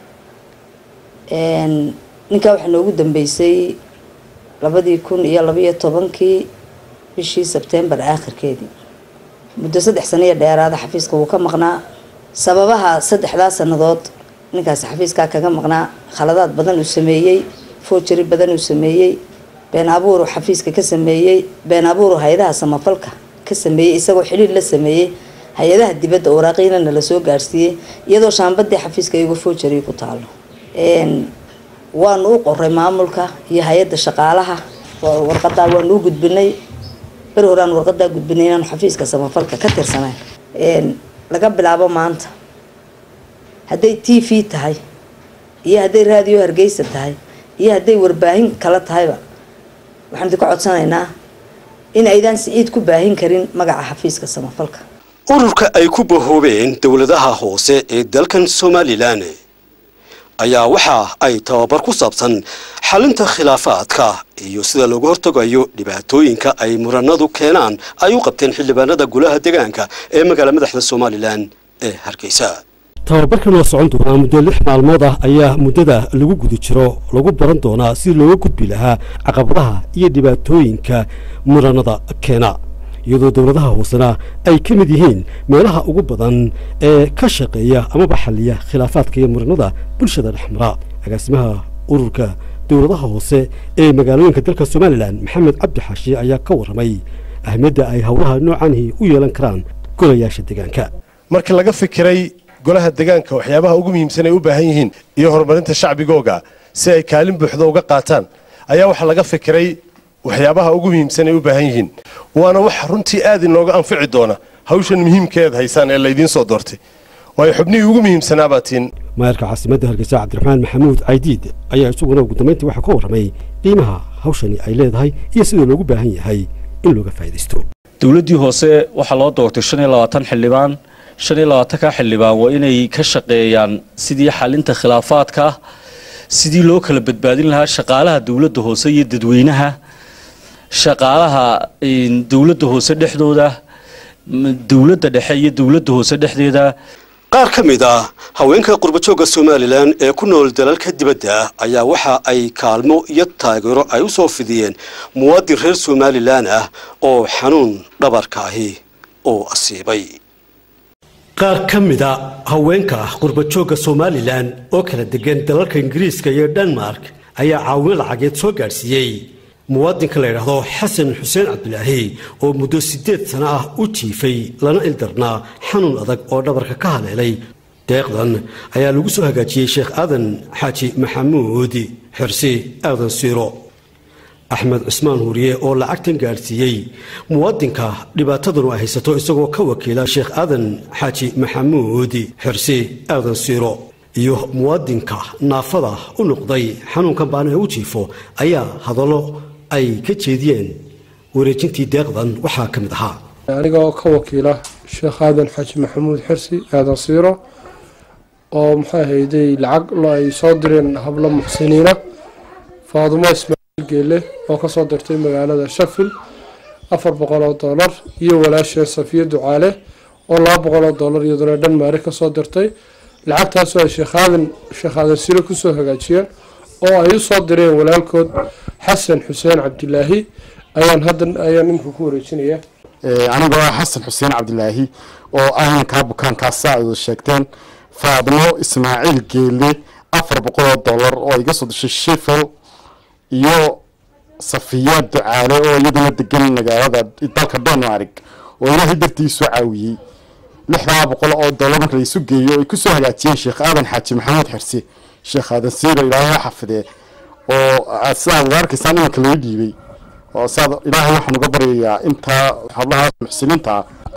ninkaa waxaa noogu dambeysay labadii kun iyo labaiyo tobankii bishii sebtembar aakhirkeedii muddo saddex sano iyo dheeraada xafiiska wuu ka maqnaa sababaha saddexdaa sannadood ninkaasi xafiiskaa kaga maqnaa khaladaad badan uu sameeyey foojari badan uu sameeyey been abuuru xafiiska ka sameeyey been abuuru hay-adaha samafalka ka sameeyey isagoo xidhiir la sameeyey hay-adaha dibadda waraaqiinana la soo gaadhsiiyey iyadoo shaambadii xafiiska iyagoo foojari ku taalo waanu u qoray maamulka iyo hay-adda shaqaalaha warqadaa waanu u gudbinay beri horaan warqadaa gudbinay inaanu xafiiska samafalka ka tirsanayn laga bilaabo maanta hadday t v tahay iyo hadday raadiyo hargeysa tahay iyo hadday warbaahin kala tahayba waxaan idinka codsanaynaa in aydaan siciid ku baahin karin magaca xafiiska samafalka ururka ay ku bahoobeen dowladaha hoose ee dalkan somalilan ayaa waxa ay tababar ku saabsan xalinta khilaafaadka iyo sida looga hortagayo dhibaatooyinka ay muranadu keenaan ay u qabteen xildhibaanada golaha deegaanka ee magaala madaxda somalilan ee hargeysa tababarkan oo socon doonaa muddo lix maalmood ah ayaa muddada lagu guda jiro lagu baran doonaa si looga gudbi lahaa caqabadaha iyo dhibaatooyinka muranada keena iyadoo dowladaha hoosena ay ka mid yihiin meelaha ugu badan ee ka shaqeeya amaba xaliya khilaafaadka iyo muranada bulshada dhexmara agaasimaha ururka dowladaha hoose ee magaalooyinka dalka somalilan maxamed cabdi xaashi ayaa ka warramay ahmiyadda ay howlaha noocaanihi u yeelan karaan golayaasha deegaanka marka laga fikiray golaha deegaanka waxyaabaha ugu muhiimsan ay u baahan yihiin iyo horumarinta shacbigooga si ay kaalin buuxda uga qaataan ayaa waxaa laga fikiray waxyaabaha ugu muhiimsan ay u baahan yihiin waana wax runtii aad inooga anfici doona hawshan muhiimkeed haysaan ee laydiin soo doortay waayo xubnihii ugu muhiimsanaa tiin maayarka caasimadda hargeysa cabdiraxmaan maxamuud caydiid ayaa isaguna ugu dambayntii waxaa ka warramay qiimaha hawshani ay leedahay iyo sida loogu baahan yahay in looga faa'iidaysto dowladdii hoose waxaa loo doortay shan iyo labaatan xildhibaan shan iyo labaatanka xildhibaan waa inay ka shaqeeyaan sidii xalinta khilaafaadka sidii loo kala badbaadin lahaa shaqaalaha dowladda hoose iyo dadweynaha shaqaalaha dowladda hoose dhexdooda dowladda dhexe iyo dowladda hoose dhexdeeda qaar ka mid ah haweenka qurbajooga somalilan ee ku nool dalalka dibadda ayaa waxa ay kaalmo iyo taageero ay u soo fidiyeen muwaadin reer somalilan ah oo xanuun dhabarka ahi oo asiibay qaar ka mida haweenka qurbajoogga somalilan oo kala degan dalalka ingiriiska iyo denmark ayaa caawimo lacageed soo gaadhsiiyey muwaadinka la yidhaahdo xasan xuseen cabdilaahi oo muddo siddeed sano ah u jiifay lana ildarnaa xanuun adag oo dhabarka ka haleelay deeqdan ayaa lagu soo hagaajiyey sheekh aadan xaaji maxamuud xirsi aadan siiro axmed cusmaan huuriye oo lacagtan gaadhsiiyey muwaadinka dhibaatadanu ay haysato isagoo ka wakiila sheekh aadan xaaji maxamuud xirsi aadan siiro iyo muwaadinka naafada u noqday xanuunkan baana u jiifo ayaa hadallo ay ka jeediyeen wareejintii deeqdan waxaa ka mid ahaa aniga oo ka wakiila sheekh aadan xaaji maxamuud xirsi aadan siiro oo maxay ahayday lacag ay soo direen hablo muxsiniina faadumo ismaaciil geele oo kasoo dirtay magaalada shafil afar boqol oo doolar iyo walaasheen safiya ducaale oo laba boqol oo doolar iyaduna dhan maari kasoo dirtay lacagtaasoo ay sheekaadan sheekaadan siro kusoo hagaajiyeen oo ay usoo direen walaalkood xasan xuseen cabdilaahi ayaan haddan ayaan imika ku wareejinaya anigoo ah xasan xuseen cabdilaahi oo ahankaa bukaankaas saa ay sheegteen faadmo ismaaciil geele afar boqol oo dollar oo iga soo dishay shefel iyo safiya ducaale oo iyaduna degan magaalada dalka denmark oo ilaahay dartii soo caawiyey lixdaa boqol oo dollar marka la isu geeyo ay kusoo hagaajiyeen sheekh aadan xaaji maxamuud xirse sheekh aadan siiro ilaahay ha xafidee oo sidaad arkaysaan imanka laga dhiibay oo sidaad ilaahay waxaan uga baryayaa intaa hablaha muxsiniinta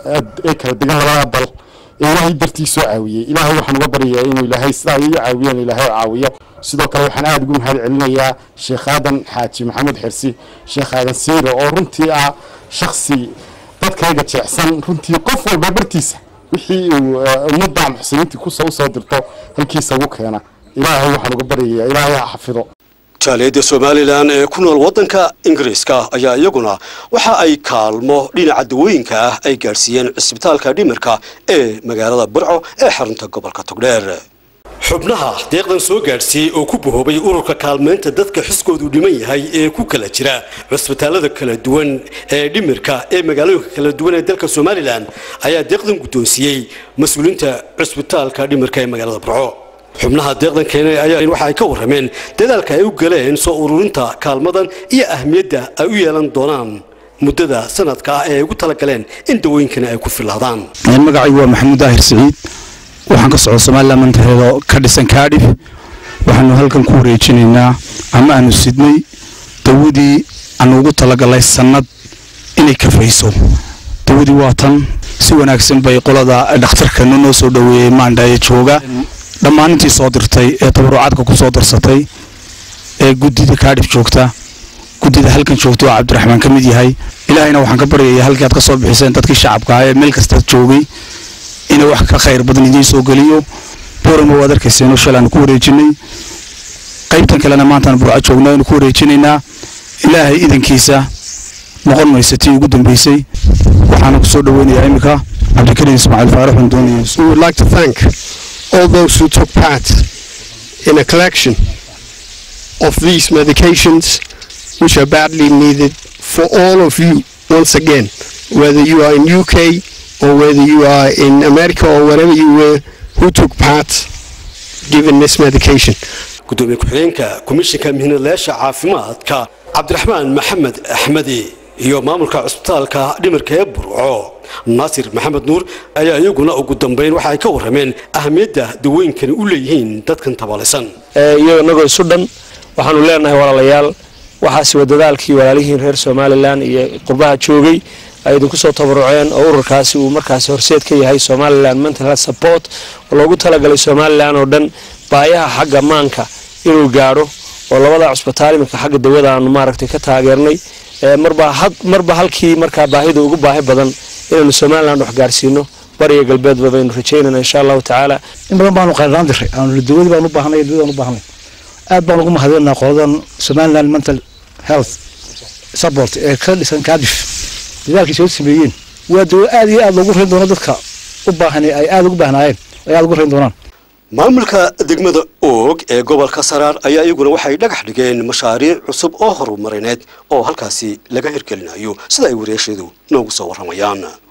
ee kala degan labada dal ee ilaahay dartii soo caawiyey ilaahay waxaan uga baryayaa inuu ilaahay sidaa ay u caawiyeen ilaahay caawiyo sidoo kale waxaan aada ugu mahad celinayaa sheekh aadan xaaji maxamuud xirsi sheekh aadan siiro oo runtii ah shaksi dadkayga jeecsan runtii qof walba bartiisa wixii uu ummadda muxsiniintii kusoo usoo dirto halkiisa ugu keena ilaahay waxaan uga baryayaa ilaahay ha xafido jaaliyadda somalilan ee ku nool waddanka ingiriiska ayaa iyaguna waxa ay kaalmo dhinaca dawooyinka ah ay gaadhsiiyeen cisbitaalka dhimirka ee magaalada burco ee xarunta gobolka togdheer xubnaha deeqdan soo gaadhsiiyey oo ku bahoobay ururka kaalmeynta dadka xuskoodu dhiman yahay ee ku kala jira cusbitaalada kala duwan ee dhimirka ee magaalooyinka kala duwan ee dalka somalilan ayaa deeqdan guddoonsiiyey mas-uuliinta cusbitaalka dhimirka ee magaalada burco xubnaha deeqdan keenay ayaa waxa ay ka warrameen dadaalka ay u galeen soo ururinta kaalmadan iyo ahmiyadda ay u yeelan doonaan muddada sanadka ah ee ay ugu talagaleen in dawooyinkani ay ku filaadaan magacaygu waa maxamuud daahir siciid waxaan ka socda somalilan mantaxeedo ka dhisan kaadhif waxaanu halkan ku wareejinaynaa ama aanu sidnay dawadii aanu ugu talagalay sannad inay kafayso dawadii waa tan si wanaagsan bay qolada dhakhtarkanu noo soo dhoweeyey maandhaye jooga dhammaan intii soo dirtay ee tabarucaadka ku soo darsatay ee guddida kaadhif joogta guddida halkan joogta oo cabdiraxmaan ka mid yahay ilaahayna waxaan ka baryayaa halkii aad ka soo bixiseen dadkii shacabka ah ee meel kastaad joogay inay wax ka khayr badan idiin soo geliyo borama waad arkayseen oo shal aanu ku wareejinay qaybtan kalena maantaan burco joogna aynu ku wareejinaynaa ilaahay idankiisa noqon maysa tii ugu dambeysay waxaana ku soo dhoweynayaa iminka cabdikariim ismaaciil faarax oon doonaya We would like to thank all those who took part in a collection of these medications which are badly needed for all of you once again, whether you are in UK or whether you are in America or wherever you were, who took part given this medication. gudoomiye ku-xigeenka komishinka mihinadlayaasha caafimaadka cabdiraxmaan maxamed axmedi iyo maamulka cusbitaalka dhimirka ee burco naasir maxamed nuur ayaa iyaguna ugu dambeyn waxa ay ka warrameen ahamiyadda dawooyinkani u leeyihiin dadkan tabaalisan iyagoo inagoo isu dhan waxaanu leenahay walaalayaal waxaasi waa dadaalkii walaalihiin reer somalilan iyo qurbaha joogay ay idinku soo tabaruceen oo ururkaasi uu markaasi horseed ka yahay somalilan mental health support oo loogu talagalay somalilan oo dhan baayaha xagga maanka inuu gaadho oo labada cusbitaal iminka xagga dawada aanu maaragtay ka taageernay marba halkii markaa baahida ugu baahi badan inaanu somalilan wax gaarsiino bariya galbeedba baynu rajaynana insha allahu tacaala in badan baanu qayraan diray aanu dawadii baan u baahnay dawadii baan u baahnay aad baan ugu mahadinaa qoladan somaliland mental health support ee ka dhisan kaadif dadaalkii soo sameeyeen waa dawo aad iyo aad loogu rayn doono dadka u baahan ay aad ugu baahnaayeen ay aad ugu rayn doonaan maamulka degmada oog ee gobolka saraar ayaa iyaguna waxay dhagax dhigeen mashaariic cusub oo horumarineed oo halkaasi laga hirgelinayo sida ay wareesheedu noogu soo warramayaan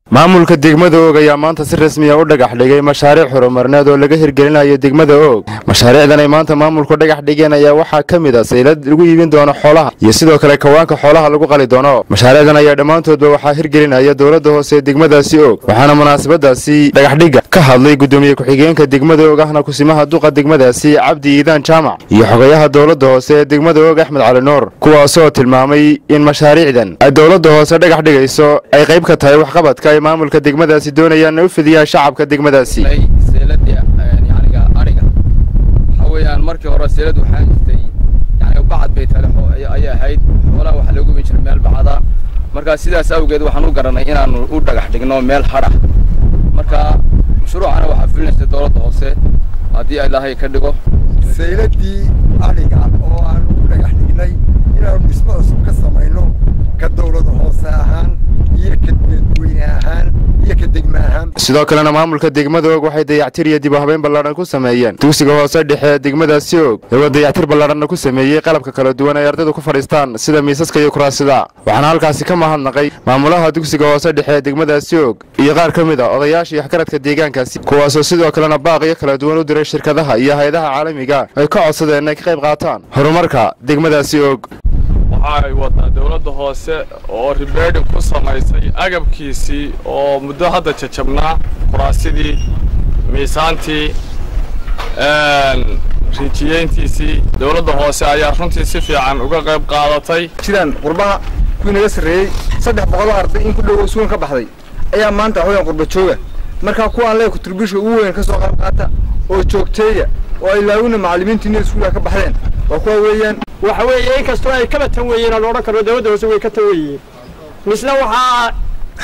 maamulka degmada oog ayaa maanta si rasmiya u dhagax dhigay mashaariic horumarneed oo laga hirgelinayo degmada oog mashaariicdan ay maanta maamulku dhagax dhigeen ayaa waxaa ka mid a saylad lagu iibin doono xoolaha iyo sidoo kale kawaanka xoolaha lagu qali doono mashaariicdan ayaa dhammaantoodba waxaa hirgelinaya dowladda hoose ee degmadaasi oog waxaana munaasabadaasi dhagaxdhigga ka hadlay gudoomiye ku-xigeenka degmada oog ahna kusimaha duqa degmadaasi cabdi iidaan jaamac iyo xogayaha dowladda hoose ee degmada oog axmed cali nuur kuwaasoo tilmaamay in mashaariicdan ay dowladda hoose dhagax dhigayso ay qayb ka tahay waxqabadka ay maamulka degmadaasi doonayaan u fidiyaan shacabka degmadaasi seeladii yaniga ariga waxa weeyaan markii hore seelad waxaa jirtay yani bacad bay talexo ayay ahayd xoolaha waxa lagu bin jiray meel bacada marka sidaas awgeed waxaan u garanay inaanu u dhagax dhigno meel hadha marka mashruucana waxaa fulinaysa dowladda hoose haddii ilaahay ka dhigo sayladii ariga oo aanu u dhagax dhignay inaanu dhismo cusub ka samayno ka dowlada hoose ahaan iyo ka dadweyne ahaan iyo ka degme ahaan sidoo kalena maamulka degmada og waxay dayactir iyo dib u habeyn ballaadhan ku sameeyeen dugsiga hoose dhexe ee degmadaasi og iyagoo dayactir ballaadhanna ku sameeyey qalabka kala duwan ay ardaydu ku fadhiistaan sida miisaska iyo kuraasida waxaana halkaasi ka mahadnaqay maamulaha dugsiga hoose dhexe ee degmadaasi og iyo qaar ka mid a odayaasha iyo waxgaradka deegaankaasi kuwaasoo sidoo kalena baaqiyo kala duwan u diray shirkadaha iyo hay-adaha caalamiga ay ka codsadeen inay ka qayb qaataan horumarka degmadaasi og waxay wadaa dowladda hoose oo ribeedhin ku samaysay agabkiisii oo muddo hadda jajabnaa kuraasidii miisaantii riijiyeyntiisii dowladda hoose ayaa runtii si fiican uga qayb qaadatay jiraan qurbaha kuwii naga sarreeyey saddex boqoloo arday in ku dhow sugan ka baxday ayaa maanta waxaweyaan qurba jooga markaa kuwaan leeya kuturbiishka ugu weyn ka soo qayb qaata oo joogteeya oo ay laawina macallimiintiina iskuulka ka baxdeen waa kuwa weeyaan waxa weeye in kastoo ay kaba tan weeyeen aan odhan karno dowladda hoose way ka tan weeyeen misna waxaa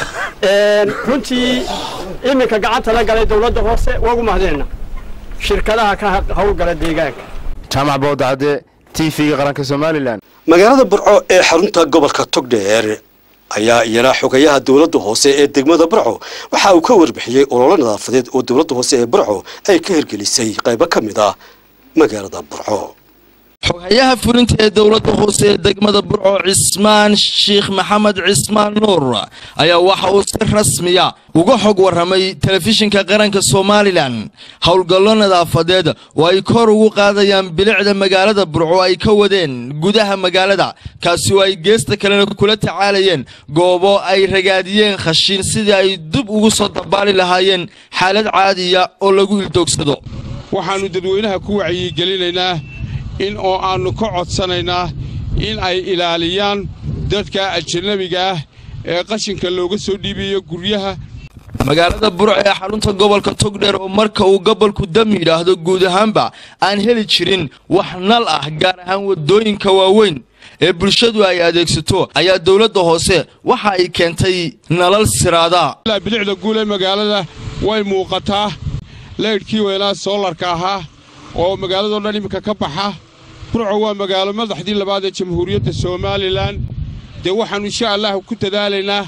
runtii iminka gacanta la galay dowladda hoose waagu mahadeenna shirkadaha ka howlgala deegaanka jaamac boodacade t v-ga qaranka somalilan magaalada burco ee xarunta gobolka togdheer ayaa iyana xogayaha dowladda hoose ee degmada burco waxa uu ka warbixiyey ololo nadaafadeed oo dowladda hoose ee burco ay ka hirgelisay qaybo ka mid ah magaalada burco xogayaha fulinta ee dowladda hoose ee degmada burco cismaan sheekh maxamed cismaan nuur ayaa waxa uu si rasmiya uga xog warramay telefishinka qaranka somalilan howlgallo nadaafadeed oo ay kor ugu qaadayaan bilicda magaalada burco ay ka wadeen gudaha magaalada kaasi oo ay geesta kalena kula tacaalayeen goobo ay ragaadiyeen khashiin sidii ay dib ugu soo dabaali lahaayeen xaalad caadiya oo lagu ildoogsado waxaannu dadweynaha ku wacyigelinaynaa in oo aannu ka codsanaynaa in ay ilaaliyaan dadka ajanabiga ah ee qashinka looga soo dhiibayo guryaha magaalada burco ee xarunta gobolka togdheer oo marka uu gobolku dam yidhaahdo guud ahaanba aan heli jirin wax nal ah gaar ahaan waddooyinka waaweyn ee bulshadu ay adeegsato ayaa dowladda hoose waxa ay keentay nalal siraada bilicda guul ee magaalada way muuqataa leydhkii weynaa soolarka ahaa oo magaaladao dhan iminka ka baxa burco waa magaalo madaxdii labaad ee jamhuuriyadda somalilan dee waxaannu insha allah ku dadaalaynaa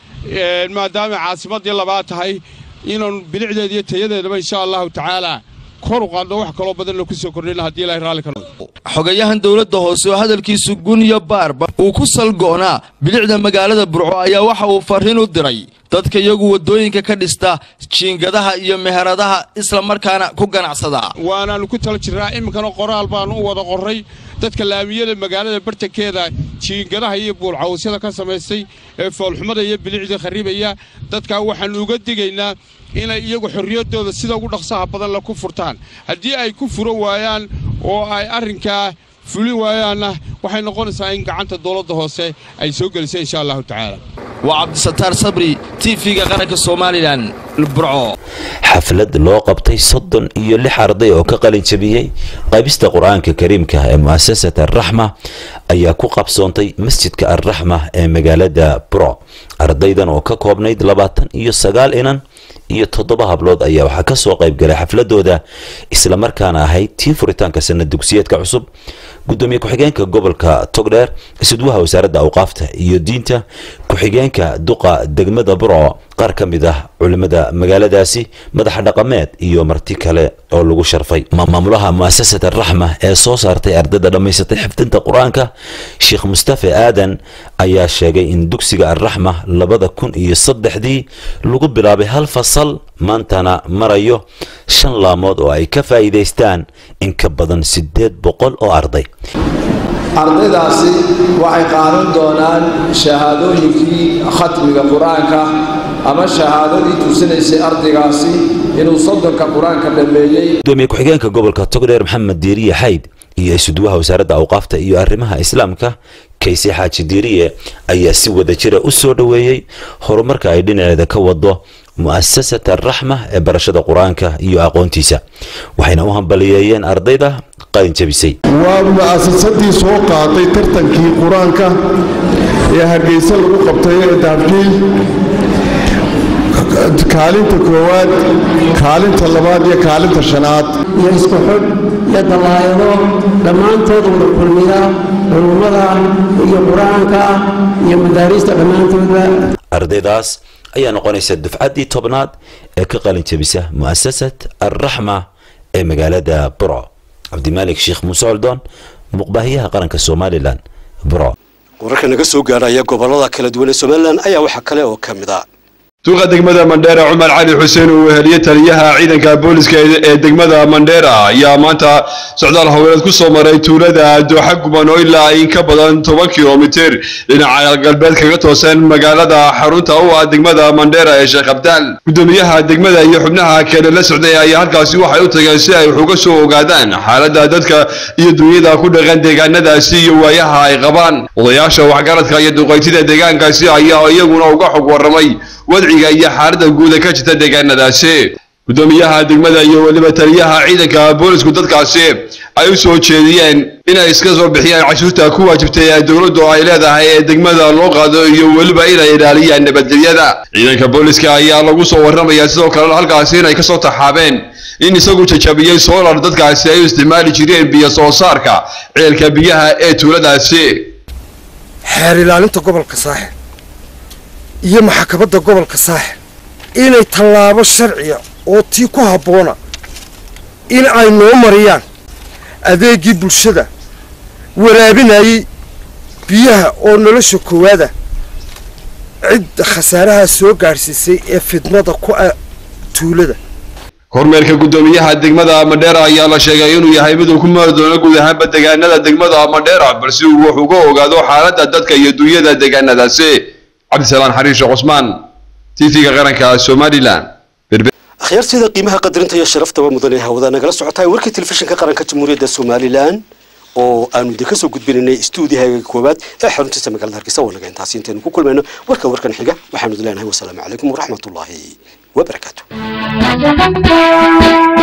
maadaamay caasimaddii labaad tahay inaannu bilicdeeda iyo tayadeedaba insha allahu tacaalaa kor u qaadno wax kaloo badanna ku soo kordhina haddii ilahay raalli ka noqdo xogayahan dowladda hoose oo hadalkiisu guniyo baarba uu ku salgo'naa bilicda magaalada burco ayaa waxa uu farriin u diray dadka iyagu waddooyinka ka dhista jiingadaha iyo meheradaha isla markaana ku ganacsada waanaannu ku tala jirnaa iminkana qoraal baannu u wada qorray dadka laamiyada magaalada bartankeeda jiingadaha iyo buulcawsyada ka samaystay ee foolxumada iyo bilicda kharribaya dadkaa waxaannu uga digaynaa inay iyagu xorriyaddooda sida ugu dhaqsaha badan la ku furtaan haddii ay ku furo waayaan oo ay arrinkaa fulin waayaanna waxay noqonaysaa in gacanta dowladda hoose ay soo gelisay insha allahu tacaala waa cabdisataar sabri t v-ga qaranka somalilan burco xaflad loo qabtay soddon iyo lix arday oo ka qalin jabiyey qaybista qur-aanka kariimka ee mu'asasat alraxma ayaa ku qabsoontay masjidka alraxma ee magaalada burco ardaydan oo ka koobnayd labaatan iyo sagaal inan iyo toddoba hablood ayaa waxaa ka soo qayb galay xafladooda islamarkaana ahayd tii furitaanka sanad dugsiyeedka cusub gudoomiye ku-xigeenka gobolka togdheer isudwaha wasaaradda awqaafta iyo diinta ku-xigeenka duqa degmada burco qaar ka mid ah culimmada magaaladaasi madaxa dhaqameed iyo marti kale oo lagu sharfay maamulaha mu'asasata raxma ee soo saartay ardayda dhammaysatay xifdinta qur-aanka sheekh mustafe aadan ayaa sheegay in dugsiga arraxma labada kun iyo saddexdii lagu bilaabay hal fasal maantana marayo shan laamood oo ay ka faa'iidaystaan in ka badan siddeed boqol oo arday ardaydaasi waxay qaadan doonaan shahaadooyinkii khatmiga qur-aanka ama shahaadadii tuusinaysay ardaygaasi inuu soddonka qur-aanka dhammeeyey gudoomiye ku-xigeenka gobolka togdheer maxamed diiriye xayd iyo isuduwaha wasaaradda awqaafta iyo arrimaha islaamka kayse xaaji diiriye ayaa si wada jira u soo dhoweeyey horumarka ay dhinaceeda ka wado mu'asasata raxma ee barashada qur-aanka iyo aqoontiisa waxayna u hambaliyeeyeen ardayda qalin jabisay waa mu'asasadii soo qaaday tartankii qur-aanka ee hargeysa lagu qabtay ee daabjiil kaalinta koowaad kaalinta labaad iyo kaalinta shanaad iyo isku xidh iyo dallaayado dhammaantood wada kulmiya culummada iyo qur-aanka iyo madaariista dhammaantoodba ardaydaas ayaa noqonaysa dufcaddii tobnaad ee ka qalin jabisa mu'asasat alraxma ee magaalada burco cabdimaalik sheekh muuse coldoon muqbaahiyaha qaranka somalilan burco wararka naga soo gaarhaya gobolada kala duwan ee somalilan ayaa waxaa kale oo ka mid ah suuqa degmada mandheera cumar cali xuseen uu weheliye taliyaha ciidanka booliska ee degmada mandheera ayaa maanta socdaal howleed ku soo maray tuulada dooxa guban oo ilaa in ka badan toban kilomitir dhinaca galbeed kaga toosan magaalada xarunta u ah degmada mandheera ee sheekh abdaal gudoomiyaha degmada iyo xubnaha kale la socday ayaa halkaasi waxay u tageen si ay wax uga soo ogaadaan xaaladda dadka iyo dunyada ku dhaqan deegaanadaasi iyo waayaha ay qabaan odayaasha waxgaradka iyo duqaytida deegaankaasi ayaa iyaguna uga xog warramay wadciga iyo xaaladda guuda ka jirta deegaanadaasi gudoomiyaha degmada iyo weliba taliyaha ciidanka boolisku dadkaasi ay u soo jeediyeen inay iska soo bixiyaan cashuurta ku waajibtay ee dowladdu ay leedahay ee degmada loo qaado iyo weliba inay ilaaliyaan nabadgelyada ciidanka booliska ayaa lagu soo warramayaa sidoo kalena halkaasi inay kasoo taxaabeen in isagu jajabiyey soolar dadkaasi ay u isticmaali jireen biyo soo saarka ceelka biyaha ee tuuladaasi xeer ilaalinta gobolka saaxil iyo maxkamadda gobolka saaxil inay tallaabo sharciya oo tii ku habboona in ay noo mariyaan adeegii bulshada waraabinayay biyaha oo nolosha koowaada cidda khasaaraha soo gaadhsiisay ee fidmada ku ah tuulada kormeerka gudoomiyaha degmada madheera ayaa la sheegay inuu yahay mid uu ku maari doono guud ahaanba deegaanada degmada madheera balse uu wax uga ogaado xaaladda dadka iyo dunyada deegaanadaasi cabdisalaan xariishe cusmaan tv-ga qaranka somalilan akhyaartida qiimaha qadarinta iyo sharaftaba mudan ee hawada nagala socotahay warkii telefishinka qaranka jamhuuriyadda somalilan oo aanu idinka soo gudbinaynay stuudiyahaga koowaad ee xaruntiisa magaalada hargeysa wanaga intaasi intaynu ku kulmayno warka warkan xiga waxaanu idin leenahay wasalaamu calaykum waraxmatullaahi wabarakaatu